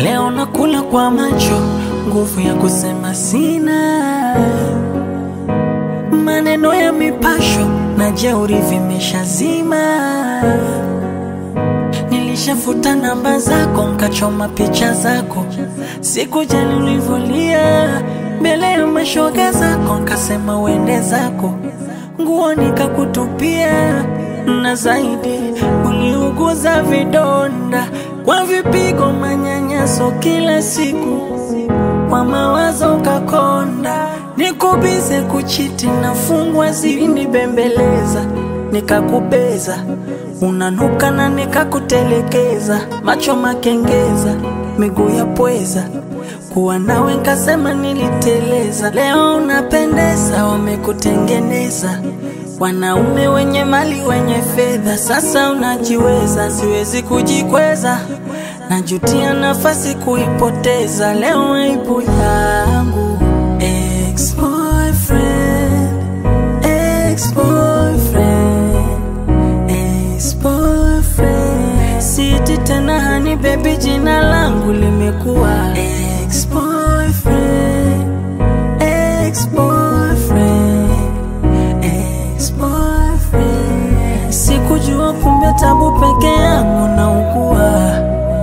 Leo nakula kwa macho, nguvu ya kusema sina. Maneno ya mipasho na jeuri vimeshazima. Nilishafuta namba zako, nkachoma picha zako, sikujali ulivyolia mbele ya mashoga zako, nkasema uende zako, nguo nikakutupia, na zaidi uliuguza vidonda kwa vipigo, manyanyaso kila siku, kwa mawazo ukakonda, nikubize kuchiti, nafungwa zilinibembeleza, nikakubeza unanuka na nikakutelekeza, macho makengeza, miguu ya pweza, kuwa nawe nkasema niliteleza. Leo unapendeza, wamekutengeneza wanaume wenye mali wenye fedha, sasa unajiweza, siwezi kujikweza, najutia nafasi kuipoteza. Leo aibu yangu ex-boyfriend, ex-boyfriend ex-boyfriend. Siti tena hani baby, jina langu limekuwa ex-boyfriend, ex-boyfriend, ex-boyfriend. Sikujua kumbe tabu peke yangu naugua.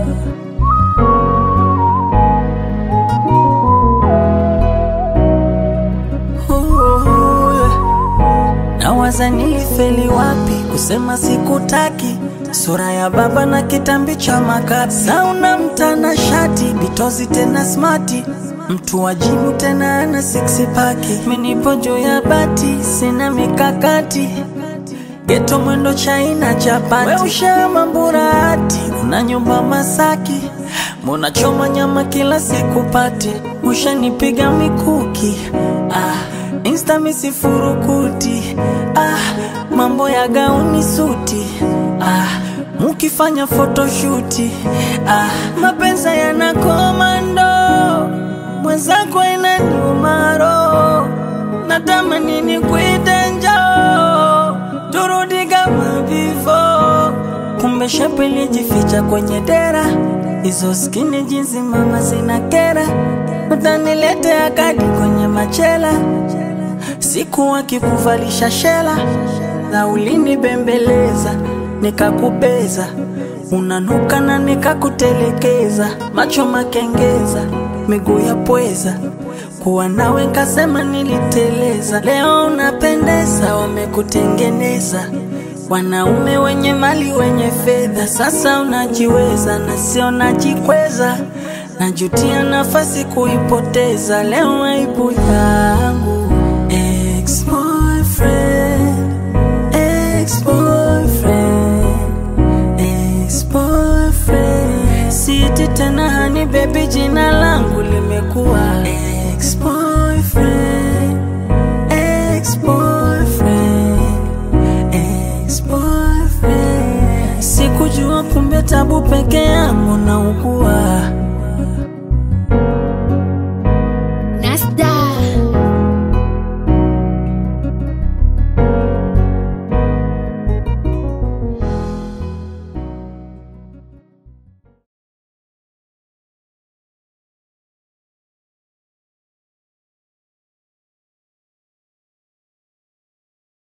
Nawaza nilifeli wapi kusema sikutaki, sura ya baba na kitambi cha makapi, sauna mtana shati bitozi tena smati, mtu wajibu tena ana six pack, minipo juu ya bati, sina mikakati geto mwendo chaina chapati, we ushama mburati, una nyumba Masaki, munachoma nyama kila siku pati, ushanipiga mikuki ah. Insta misifurukuti ah, mambo ya gauni suti ah, mukifanya photoshuti ah, mapenza yana komando mwenzako inaniuma roho, natamani nikuite njoo turudi kama before, kumbe shepu ilijificha kwenye dera, hizo skini jinsi mama zina kera, utaniletea kadi kwenye machela siku wakikuvalisha shela na ulinibembeleza nikakubeza, unanuka na nikakutelekeza, macho makengeza, miguu ya pweza, kuwa nawe nkasema niliteleza. Leo unapendeza, wamekutengeneza wanaume wenye mali wenye fedha, sasa unajiweza na sio najikweza, najutia nafasi kuipoteza. Leo aibu yangu Ex-boyfriend, ex-boyfriend, ex-boyfriend. Siti tena hani baby, jina langu limekuwa ex-boyfriend, ex-boyfriend, ex-boyfriend. Sikujua kumbe tabu peke yangu naugua.